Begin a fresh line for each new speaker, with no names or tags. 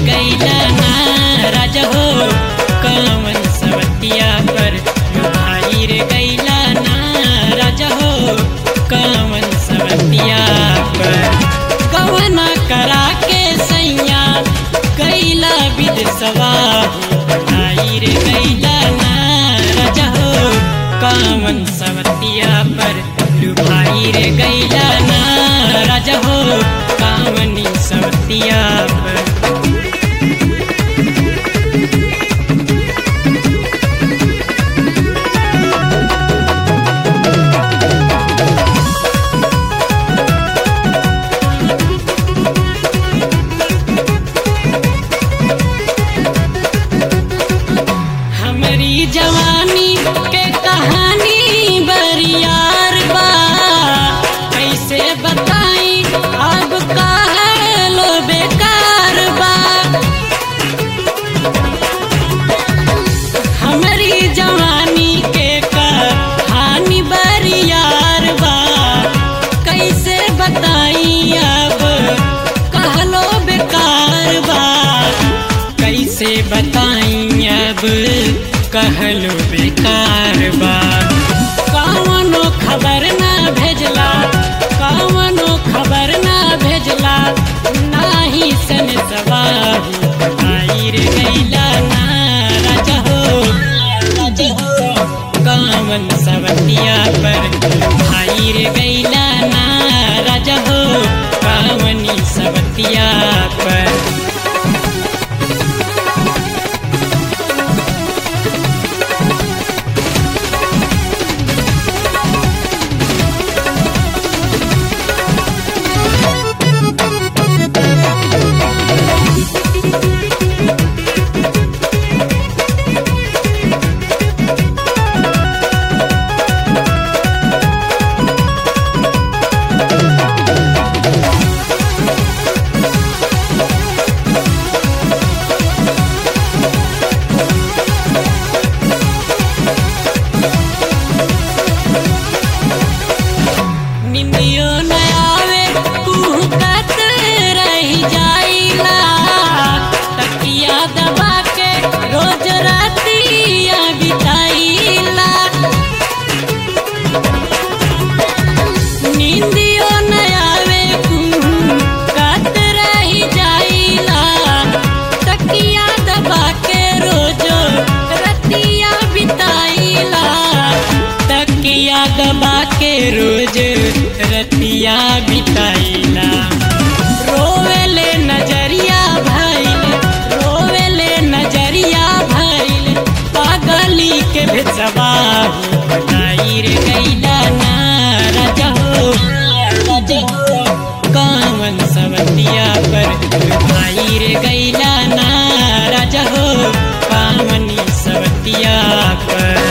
गैला ना राजा हो कवन सवतिया पर भाई रे गैला ना राजा हो कवन सवतिया पर कवना करा के सैया कैला विदसवा भाई रे गैला ना राजा हो कवन सवतिया पर भाई रे गैला ना राजा हो कामनी सवतिया पर हमारी जवानी के कहानी बरियार बा कैसे बताई अब का है लो बेकार बा हमारी जवानी के कहानी बरियार बा कैसे बताई अब कहलो बेकार बा कैसे बताई अब कहलो बेकार बा कवनो खबर ना भेजला कवनो खबर ना भेजला नाही सन सवाहू आई रे गैला ना राजा हो राजा हो कामन सवतिया पर भाई रे गैला ना राजा हो कामनी सवतिया पर निंदियो न आवे कुहकत रही जाइला तकिया दबा के रोज रातिया बिताइला निंदियो न आवे कुहकत रही जाइला तकिया दबा के रोज रतिया बिताइला तकिया दबा के रोज रतिया बिताइला रोवेले नजरिया भइल रोवेले नजरिया भइल पागली के भेजवा बताई रे गैला ना राजा हो राजा हो कामन सवतिया पर भाई रे गैला ना राजा हो कामनी सवतिया पर